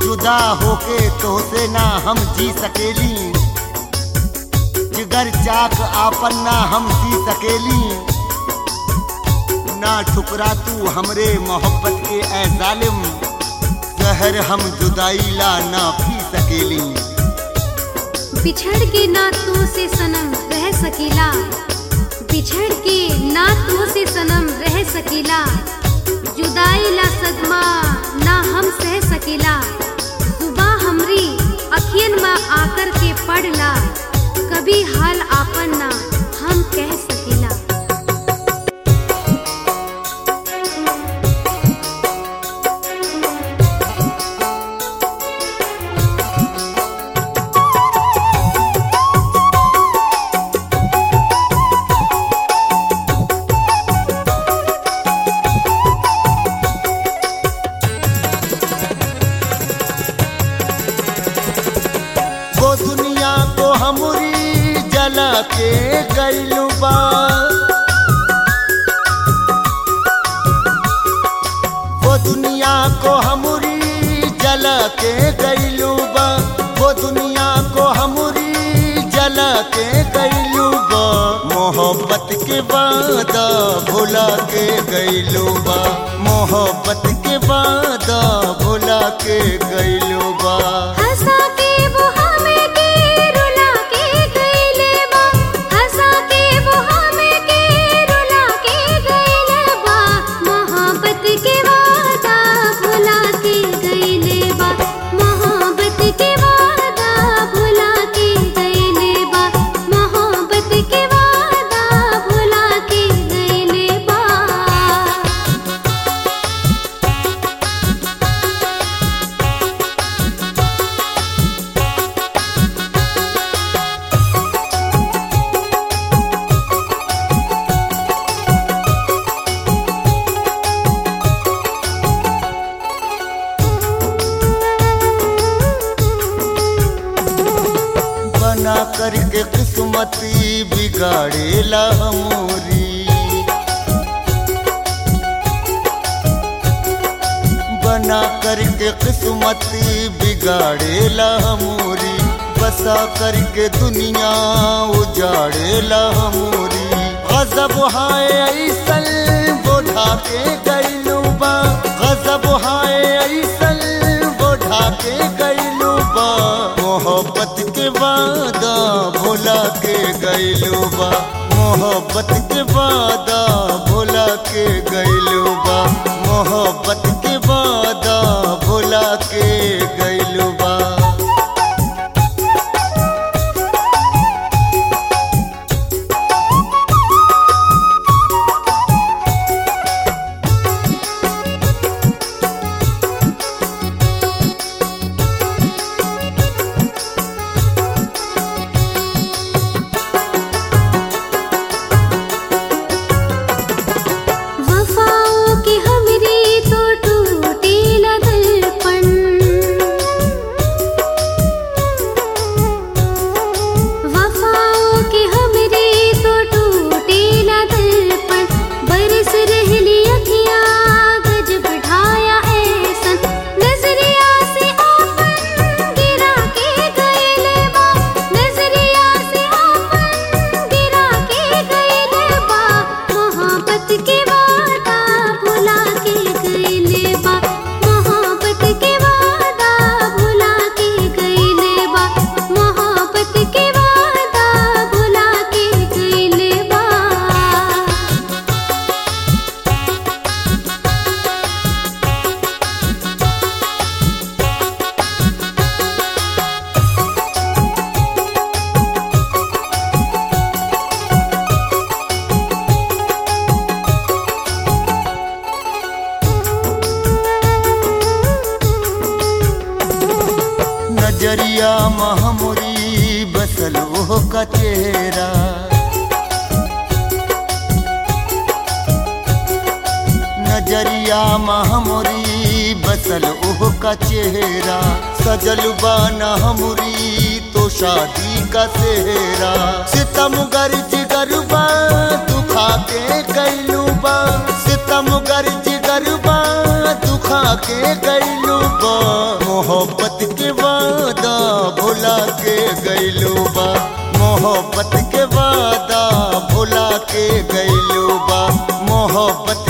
जुदा होके तोहसे ना हम जी सकेली जिगर चाक आपन ना हम सी सकेली ना ठुकरा तू हमरे मोहब्बत के ए जालिम जहर हम जुदाई ला ना पी सकेली बिछड़ के ना तू से सनम रह सकीला बिछड़ के ना तू से सनम रह सकीला जुदाई ला सदमा ना हम सह सकीला सुबह हमरी अखियन में आकर के पड़ला कभी हाल आपन ना हम कह सकीला वो दुनिया को हमरी जला के गईलू बा वो दुनिया को हमरी जला के गईलू बा वो दुनिया को हमरी जला के गईलू बा मोहब्बत के वादा भुला के गईलू बा मोहब्बत के वादा भुला के गईलू बा हंसा के वो हमें के रुला के गईले बा हंसा के वो हमें के रुला के गईले बा मोहब्बत के वादा भुला के गईले बा मोहब्बत के वादा भुला के गईले बा मोहब्बत के वादा भुला के गईले बा बना करके किस्मती बिगाड़ेला हमोरी बना करके किस्मती बिगाड़ेला हमोरी बसा करके दुनिया उजाड़ेला हमोरी गजब हाय ऐसल बोढ़ा के गईलू बा गजब हाय ऐसल बोढ़ा के गईलू बा मोहब्बत के वादा भुला के गईलू बा मोहब्बत के वादा भुला के गईलू बा मोहब्बत के वादा भुला के गईलू बा वफाओं की हमरी तो टूटी ला दर्पण वफाओं की हमरी तो टूटी ला दर्पण बरस रहली अखियाँ गज बढ़ाया ऐसन नजरिया से आपन गिरा के गईले बा नजरिया से आपन गिरा के गईले बा मोहब्बत के वादा भुला के गईले बा मोहब्बत के वादा भुला के गईले बा मोहब्बत के वादा भुला के गईले बा नजरिया महमुरी बसल ओह का चेहरा नजरिया महमुरी बसल ओह का चेहरा सजल बाना हमरी तो शादी का सेहरा सितम गर्ज गरबा दुखा के कैलू बा सितम गर्ज गरबा दुखा खा के गैलू बा मोहब्बत के वादा भुला के गैलू बा मोहब्बत के वादा भुला के गैलू बा मोहब्बत